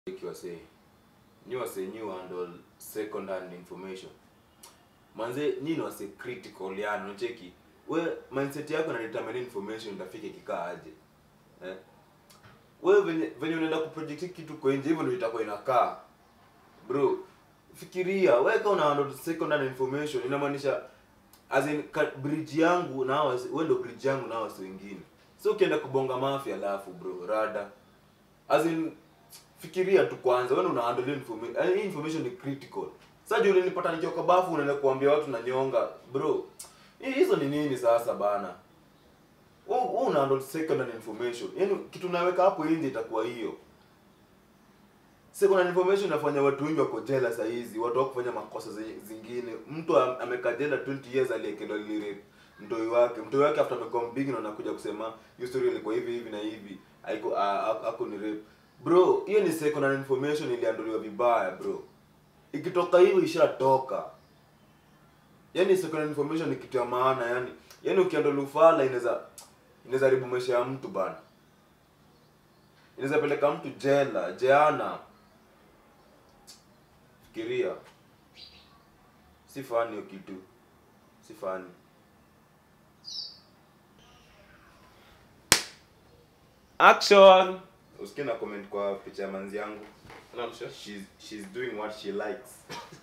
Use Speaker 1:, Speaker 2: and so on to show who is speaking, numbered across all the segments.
Speaker 1: wase nyi wase nyi handle second hand information manze nyi ni wase critical yani unacheki we mindset yako na determine information itafika ikikaa aje eh? we venye venye unaenda kuproject kitu kwa nje hivyo ndio itakuwa inakaa bro fikiria we kama una handle second hand information inamaanisha as in ka, bridge yangu na hawa we ndo bridge yangu na hawa wasi wengine so ukienda kubonga mafia alafu bro rada as in fikiria tu kwanza wewe una handle information yani hii information ni critical sasa juu ulinipata nikiwa kwa bafu unaenda kuambia watu na nyonga bro hii hizo ni nini sasa bana wewe wewe una handle second hand information yani kitu naweka hapo nje itakuwa hiyo second hand information inafanya watu wengi wako jela saa hizi watu wako kufanya makosa zi- zingine mtu am- amekaa jela 20 years aliekelewa lile mtoi wake mtoi wake after amekuwa mbigi na anakuja kusema hiyo story ilikuwa hivi hivi na hivi haiko a- a- ako ni rape bro hiyo ni second hand information iliandoliwa vibaya bro ikitoka hivyo ishatoka yani second hand information ni kitu ya maana yani yani ukiandola ufala inaweza inaweza haribu maisha ya mtu bana inaweza peleka mtu jela jeana fikiria si fani hiyo kitu si fani
Speaker 2: action
Speaker 1: usikie na comment kwa picha ya manzi yangu
Speaker 2: Namsho.
Speaker 1: she's, she's doing what she likes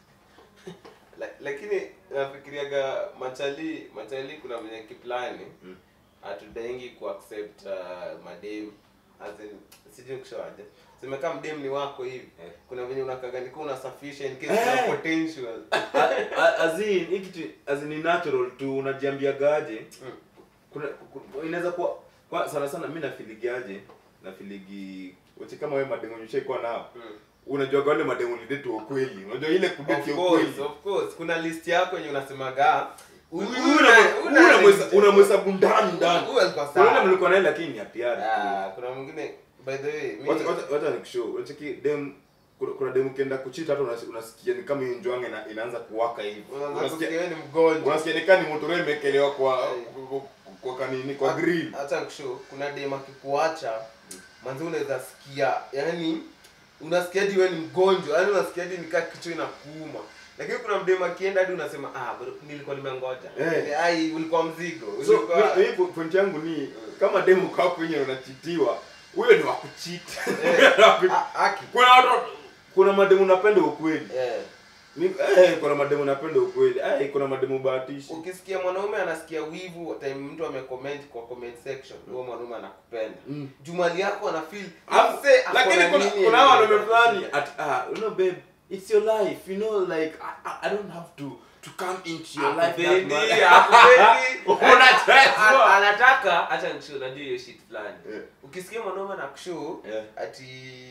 Speaker 2: La- lakini nafikiriaga machali machali kuna venye kiplani
Speaker 1: Mm.
Speaker 2: hatudaingi kuaccept uh, madem as in sijui kushoaje simekaa mdem ni wako hivi
Speaker 1: Eh.
Speaker 2: kuna venye unakaganikia unasafisha in case
Speaker 1: Eh.
Speaker 2: kuna potential
Speaker 1: A- a- as in hii kitu as in ni natural tu unajiambiagaje
Speaker 2: Mm.
Speaker 1: kuna ku- inaweza kuwa kwa sana sana mi nafiligiaje nafiligi wache kama wewe mademu ushaikuwa nao
Speaker 2: Mm.
Speaker 1: unajua wale mademu lidetu ukweli unajua ile
Speaker 2: Of
Speaker 1: kudeti
Speaker 2: course,
Speaker 1: ukweli
Speaker 2: of course. kuna list yako yenye unasemaga huyu-
Speaker 1: Huyu
Speaker 2: huyu
Speaker 1: unamwe-
Speaker 2: na- huyu na-
Speaker 1: unamwesa- unamhesabu ndani ndani
Speaker 2: Huyu alikuwa sawa.
Speaker 1: unaona mlikuwa naye lakini ni atiari
Speaker 2: Ah, kuna mwingine by the way mi-
Speaker 1: wacha wacha- wacha nikushow unacheki dem kuna, kuna dem ukienda kuchita hata unas- unasikia ni kama hiyo njwange ina, inaanza kuwaka hivi
Speaker 2: unaanza
Speaker 1: unasikia
Speaker 2: kusikia wewe ni mgonjwa
Speaker 1: unasikia ni kama ni moto leo imekelewa kwa
Speaker 2: Hey.
Speaker 1: kwa, kwa kanini kwa grill
Speaker 2: hata kusho kuna dem akikuacha manzi unaweza sikia yani unasikia hadi wewe ni mgonjwa yani unasikia hadi nikaa kichwa inakuuma lakini kuna mdem akienda hadi unasema ah bro nilikuwa nimengoja
Speaker 1: Eh.
Speaker 2: ai ulikuwa mzigo
Speaker 1: so
Speaker 2: ulikuwa
Speaker 1: mi- mi po- point yangu ni kama demu kapo yenye unachitiwa huyo ni wakuchita
Speaker 2: Ah, aki
Speaker 1: kuna watu kuna mademu napenda ukweli
Speaker 2: eh
Speaker 1: Ni- eh, kuna mademu napenda ukweli eh, kuna mademu bahatishi
Speaker 2: ukisikia mwanaume anasikia wivu time mtu amecomment kwa comment section huyo mwanaume anakupenda
Speaker 1: Mm.
Speaker 2: jumali yako ana feel
Speaker 1: Ah,
Speaker 2: mse ako
Speaker 1: lakini
Speaker 2: na
Speaker 1: kuna
Speaker 2: nini
Speaker 1: kuna
Speaker 2: yenye
Speaker 1: wanaume fulani
Speaker 2: anakushinda.
Speaker 1: at ah you know babe it's your life you know like I, I, I don't have to to come into your life that
Speaker 2: Hakupendi,
Speaker 1: much.
Speaker 2: hakupendi.
Speaker 1: Unachezwa.
Speaker 2: Ana- anataka hacha nishu najua hiyo shit fulani
Speaker 1: Yeah.
Speaker 2: ukisikia mwanaume na kushow
Speaker 1: Yeah.
Speaker 2: ati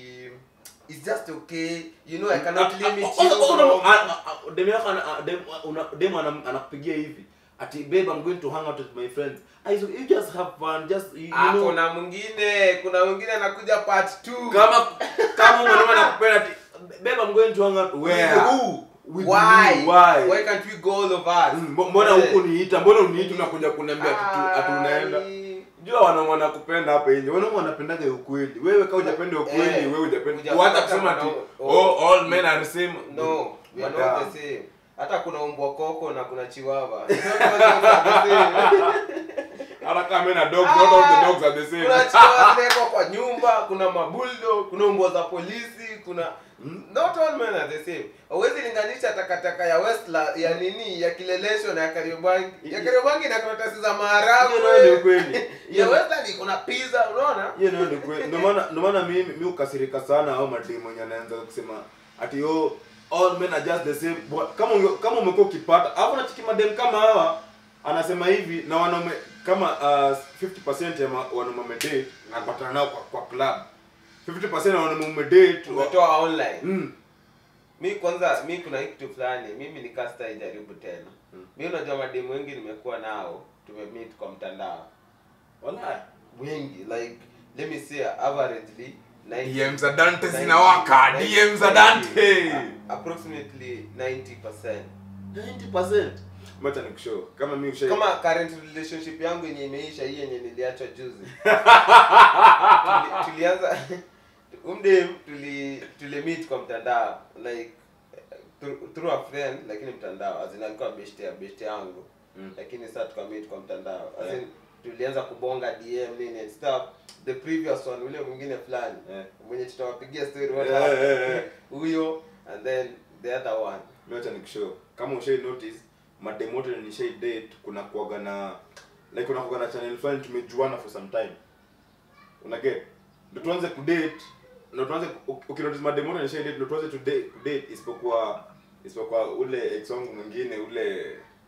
Speaker 2: it's just okay you know i cannot
Speaker 1: Ah, ah,
Speaker 2: limit
Speaker 1: ah,
Speaker 2: you
Speaker 1: ah, ah,
Speaker 2: from-
Speaker 1: ah, ah, ah, dem yako ana- ah, dem una- dem ana- anakupigia hivi ati babe i'm going to hang out with my friends Ah, you you just have fun just you, you
Speaker 2: Ah,
Speaker 1: know
Speaker 2: kuna mwingine kuna mwingine anakuja part two.
Speaker 1: kama kama mwanaume anakupenda ati babe i'm going to hang out where
Speaker 2: With who?
Speaker 1: With
Speaker 2: why?
Speaker 1: who? Why?
Speaker 2: why can't we go all of us
Speaker 1: Mm, mbo- mbona
Speaker 2: Eh.
Speaker 1: huku niita mbona uniita unakuja kuniambia ati tu- ati unaenda
Speaker 2: Ai.
Speaker 1: jua wanaume wanakupenda hapa nje wanaume wanapendaga ukweli wewe kama hujapenda ukweli
Speaker 2: Eh,
Speaker 1: wewe hujapenda
Speaker 2: hujapata
Speaker 1: hata kusema ati
Speaker 2: mwanaume-
Speaker 1: oh all men are the same
Speaker 2: no we are
Speaker 1: Madam.
Speaker 2: not the same hata kuna umbwa koko na kuna chiwawa It's not all the same.
Speaker 1: hata kama men are dogs not all the dogs are the same
Speaker 2: kuna chihuahua zinawekwa kwa nyumba kuna mabuldo kuna umbwa za polisi kuna not all men are the same hauwezi linganisha takataka ya westla ya nini ya kilelesho na ya kariobangi ya kariobangi na karatasi za
Speaker 1: hiyo nayo ni
Speaker 2: maharagwe
Speaker 1: ukweli
Speaker 2: ya
Speaker 1: Hiyo-
Speaker 2: westla ni kuna pizza unaona
Speaker 1: hiyo nayo ni ukweli ndio maana ndio maana mimi mimi ukasirika sana au mademo yenye anaanza kusema ati oh all men are just the same Bwa- kama unge- kama umekuwa ukipata hapo na chiki madem kama hawa anasema hivi na wanaume kama uh, 50% ya ma- wanaume wamedate anapatana nao kwa, kwa club 50% ya wanaume wamedate wa-
Speaker 2: umetoa online
Speaker 1: mm.
Speaker 2: mi kwanza mi kuna hii kitu fulani mimi nikasta ijaribu tena
Speaker 1: Mm.
Speaker 2: mi unajua mademu wengi nimekuwa nao tumemeet kwa mtandao
Speaker 1: Wallahi.
Speaker 2: wengi like let me say averagely 90
Speaker 1: DM za Dante
Speaker 2: 90,
Speaker 1: zinawaka, DM za Dante.
Speaker 2: a- approximately 90%
Speaker 1: 90% Macha nikushow kama mimi ushai
Speaker 2: kama current relationship yangu yenye imeisha hii yenye niliachwa juzi Tuli- tulianza umdem tuli tuli meet kwa mtandao like through, through a friend lakini mtandao as in alikuwa best ya best yangu
Speaker 1: Mm.
Speaker 2: lakini sasa tukameet kwa mtandao as
Speaker 1: Yeah.
Speaker 2: in tulianza kubonga DM nini and stuff the previous one ule mwingine fulani
Speaker 1: Yeah.
Speaker 2: mwenye tutawapigia story what
Speaker 1: Yeah,
Speaker 2: happened.
Speaker 1: yeah, yeah.
Speaker 2: huyo and then the other one
Speaker 1: Mimi acha nikushow. Kama ushai notice madem wote nishai date kuna kuaga na like kuna kuaga na channel fulani tumejuana for some time. Una get? Ndio tuanze kudate. Ndio tuanze ukinotice madem wote nishai date ndio tuanze to date, kudate isipokuwa isipokuwa ule ex wangu mwingine ule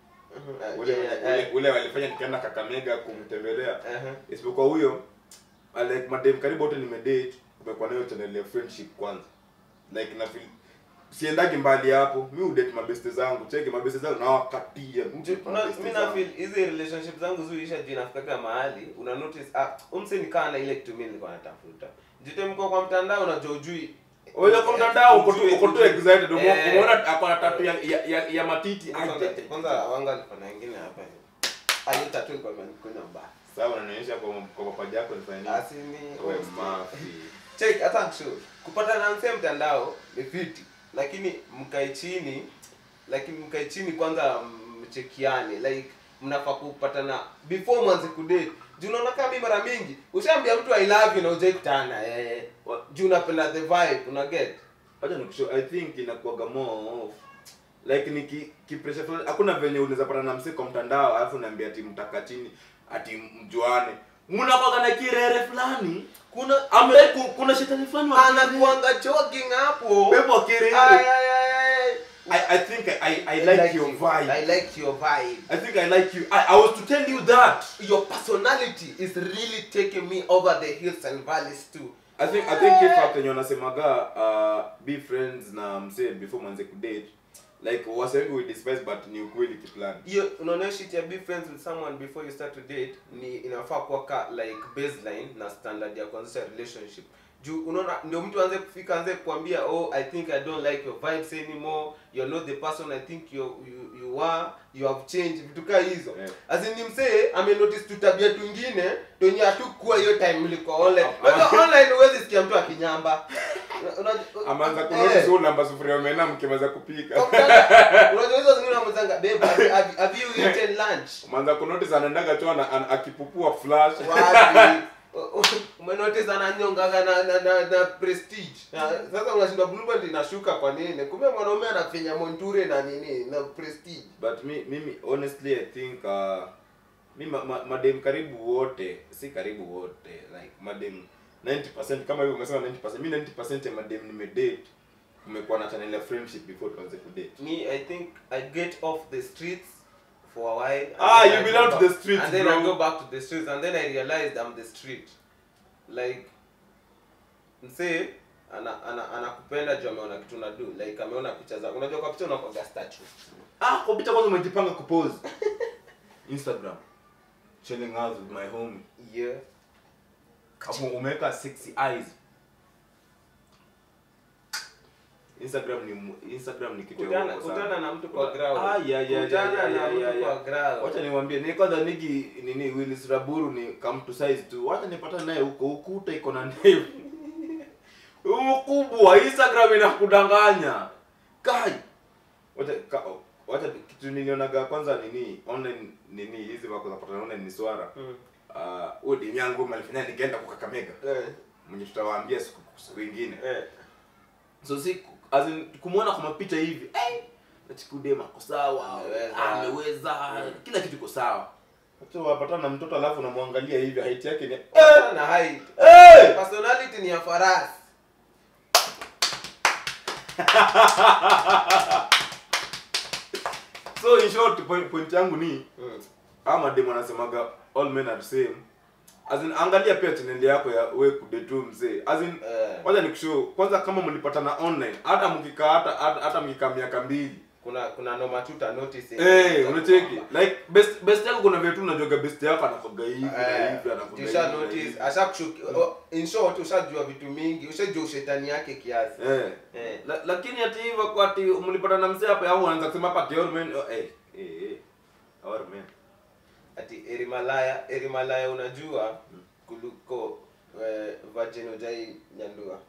Speaker 2: Uh,
Speaker 1: ule
Speaker 2: yeah,
Speaker 1: ule,
Speaker 2: eh,
Speaker 1: ule walifanya nikaenda Kakamega kumtembelea.
Speaker 2: uh-huh.
Speaker 1: Isipokuwa huyo uh, like madem karibu wote nimedate kumekuwa nayo channel ya friendship kwanza. Like na feel siendagi mbali hapo mi udate mabeste zangu cheke mabeste zangu nawakatia
Speaker 2: Ju- una- mi na feel hizi relationship zangu zuisha juu inafikaga mahali una notice ah umse nikaa na ile kitu mimi nilikuwa natafuta jute mko kwa mtandao unajua ujui
Speaker 1: Oya kwa mtandao uko tu
Speaker 2: Ujui-
Speaker 1: uko tu
Speaker 2: ujui-
Speaker 1: excited umo-
Speaker 2: Eh.
Speaker 1: umeona ako na tatu ya, ya, ya, ya matiti
Speaker 2: Kwanza-
Speaker 1: Aje.
Speaker 2: kwanza wanga alikuwa na wengine hapa hivi ayo tatu ilikuwa imenikunya mbaya
Speaker 1: sawa unanionyesha kwa kwa mapaja yako nifanye nini
Speaker 2: asini
Speaker 1: wewe mafi
Speaker 2: check hata kushow kupata na mse mtandao ni fiti lakini mkae chini lakini mkae chini kwanza mchekiane like mnafaa kupatana before mwanze kudate juu unaona kama mimi mara mingi ushaambia mtu i love you na ujai kutana eh wa- juu unapenda the vibe una get
Speaker 1: acha nikushow i think inakuwaga more of like ni ki, ki pressure fulani hakuna venye unaweza pata na msee kwa mtandao alafu niambia ati mtaka chini ati mjuane mnakuwaga na kirere fulani
Speaker 2: kuna
Speaker 1: ame ku- kuna shetani fulani wa kirere.
Speaker 2: anakuanga jogging hapo
Speaker 1: pepo wa kirere
Speaker 2: Ay, ay, ay, ay.
Speaker 1: I, I think I, I, I like, your
Speaker 2: you.
Speaker 1: vibe.
Speaker 2: I like your vibe.
Speaker 1: I think I like you. I, I was to tell you that.
Speaker 2: Your personality is really taking me over the hills and valleys too.
Speaker 1: I think I think if after wanasemaga uh, be friends na msee before mwanze kudate like wase wengi we despise but ni ukweli kiplan.
Speaker 2: hiyo unaona shit ya be friends with someone before you start to date ni inafaa kuwa ka like baseline na standard ya kuanzisha relationship juu unaona ndio mtu aanze kufika aanze kuambia oh i think i don't like your vibes anymore you're not the person i think you you, you are you have changed vitu kaa hizo
Speaker 1: Yeah.
Speaker 2: as in ni msee ame notice tu tabia twingine tonye hatukuwa hiyo time mlikuwa online
Speaker 1: Hapana.
Speaker 2: unajua online huwezi sikia mtu akinyamba Una- una-
Speaker 1: Amanza
Speaker 2: Eh.
Speaker 1: kunotice huyu namba sufuria umena mkimaza kupika.
Speaker 2: Kwa mtandao, unajua hizo zingine unamwenzanga babe have, have, have you eaten lunch
Speaker 1: Amanza kunotice anaendaga tu ana, ana, akipupua flash.
Speaker 2: wapi umenotice ananyongaga na, na, na, na prestige na, sasa unashindwa blueband inashuka kwa nini kumbe mwanaume anafenya monture na nini na prestige
Speaker 1: But mi, mimi honestly I think uh, mi ma, ma, madem karibu wote si karibu wote like madem 90% kama hivyo umesema 90% mi 90% ya madem nimedate kumekuwa na channel ya friendship before tuanze kudate
Speaker 2: me i think i get off the streets for a while and
Speaker 1: Ah,
Speaker 2: then
Speaker 1: you
Speaker 2: I go
Speaker 1: belong to
Speaker 2: back-
Speaker 1: the streets,
Speaker 2: and then
Speaker 1: bro.
Speaker 2: i go back to the streets and then i realized i'm the street like msee ana ana anakupenda juu ameona kitu na do like ameona picha za unajua kwa picha unakoga statue
Speaker 1: ah kwa picha kwanza umejipanga kupose instagram chilling out with my homie
Speaker 2: yeah
Speaker 1: hapo umeweka sexy eyes instagram ni mu- instagram ni kitu ya
Speaker 2: kutana
Speaker 1: uongo sana.
Speaker 2: kutana na mtu kwa ground
Speaker 1: Ah, yeah, yeah,
Speaker 2: kutana
Speaker 1: yeah,
Speaker 2: na
Speaker 1: yeah,
Speaker 2: mtu
Speaker 1: yeah,
Speaker 2: kwa
Speaker 1: yeah.
Speaker 2: ground
Speaker 1: wacha niwaambie ni kwanza nigi nini Willis Raburu ni come to size tu wacha nipata naye huko ukuta iko na ndevu ukubwa instagram inakudanganya kai wacha ka, wacha kitu nilionaga kwanza nini online nini hizi wako zapata online ni swara
Speaker 2: Mm.
Speaker 1: ah uh, udi yangu malifanya nikaenda kwa Kakamega
Speaker 2: Eh,
Speaker 1: mwenye tutawaambia siku siku ingine
Speaker 2: eh.
Speaker 1: so si as in, kumuona kwa mapicha hivi eh nachikudema ako sawa
Speaker 2: Ameweza.
Speaker 1: ameweza kila kitu iko sawa Wacha wapatana na mtoto alafu unamwangalia hivi height yake ni
Speaker 2: Kutana na height
Speaker 1: hey!
Speaker 2: personality ni ya farasi
Speaker 1: so in short point, point yangu ni
Speaker 2: Mm.
Speaker 1: ama demo anasemaga all men are the same as in angalia pia channel yako ya we kudetu mzee as in
Speaker 2: Eh.
Speaker 1: wacha nikushow kwanza kama mlipatana online hata mkikaa hata hata, hata mkikaa miaka mbili
Speaker 2: kuna kuna noma tu uta notice
Speaker 1: Eh, unacheki like best best yako kuna vitu unajoga best yako anakoga hivi na
Speaker 2: Eh,
Speaker 1: hivi anakoga hivi.
Speaker 2: usha
Speaker 1: na
Speaker 2: notice
Speaker 1: hivi.
Speaker 2: ashakushuki oh, in short ushajua vitu mingi ushajua ushetani yake kiasi
Speaker 1: Eh.
Speaker 2: Eh.
Speaker 1: La, lakini ati hivyo kwa ati mlipata na mzee hapa au anaanza kusema hapa ati all men oh, eh eh eh all men.
Speaker 2: ati erimalaya erimalaya unajua kuliko eh, virgin ujai nyandua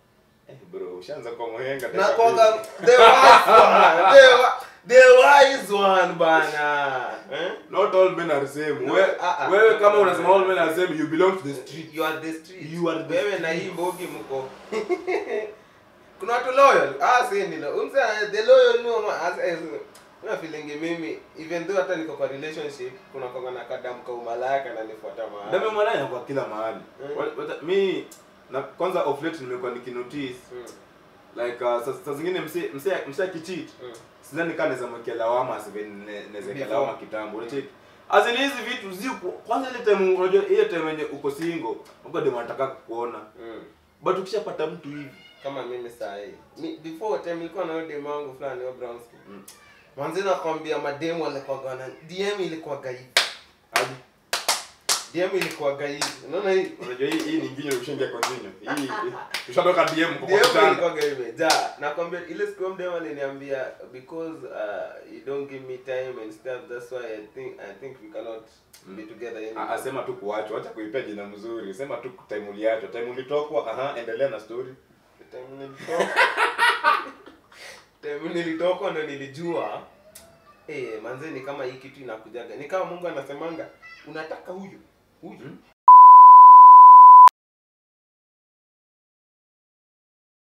Speaker 1: Eh, bro ushaanza kwa mwenga
Speaker 2: na kwanga the wise one the, wa- the wise one bana eh?
Speaker 1: not all men are same
Speaker 2: No,
Speaker 1: We,
Speaker 2: ah, ah.
Speaker 1: wewe kama unasema all men are same you belong to the street
Speaker 2: you are the street
Speaker 1: You are the
Speaker 2: wewe na hii mbogi mko kuna watu loyal ah si ni lo umse the loyal no ma as as na feeling mimi even though hata niko kwa relationship kuna konga na kadam ka umalaya kana nifuata mahali
Speaker 1: dame mwananya kwa kila mahali
Speaker 2: Mm.
Speaker 1: Wa- wata- mi na kwanza of late nimekuwa nikinotice
Speaker 2: Mm,
Speaker 1: like uh, saa saa zingine mse mse mse akicheat
Speaker 2: mm.
Speaker 1: sidhani kaa naweza mwekea lawama asive naweza
Speaker 2: Before.
Speaker 1: lawama kitambo unacheki azini hizi vitu zi kwanza ile time unajua ile time yenye uko single uko demo anataka kukuona
Speaker 2: Mm.
Speaker 1: but ukishapata mtu hivi
Speaker 2: kama mimi saa hii Mi- before time nilikuwa na demu wangu fulani wa brown skin
Speaker 1: Mm.
Speaker 2: manzi nakwambia mademu alikuwa na dm ilikuwa hivi
Speaker 1: hadi
Speaker 2: dm ilikuwa hivi unaona hii
Speaker 1: unajua hii hii ni nginyo ushaingia continue hii hii- ushatoka DM kwa
Speaker 2: DM
Speaker 1: kitanda
Speaker 2: ilikuwa imejaa nakwambia ile siku ya mdema aliniambia because uh, you don't give me time and stuff that's why i think i think we cannot be together
Speaker 1: A-
Speaker 2: anymore.
Speaker 1: asema tu kuachwa acha kuipea jina mzuri sema tu time uliachwa time ulitokwa aha endelea na story
Speaker 2: time nilitoka time nilitoka ndo nilijua eh manze ni kama hii kitu inakujaga ni kama Mungu anasemanga unataka huyu huyu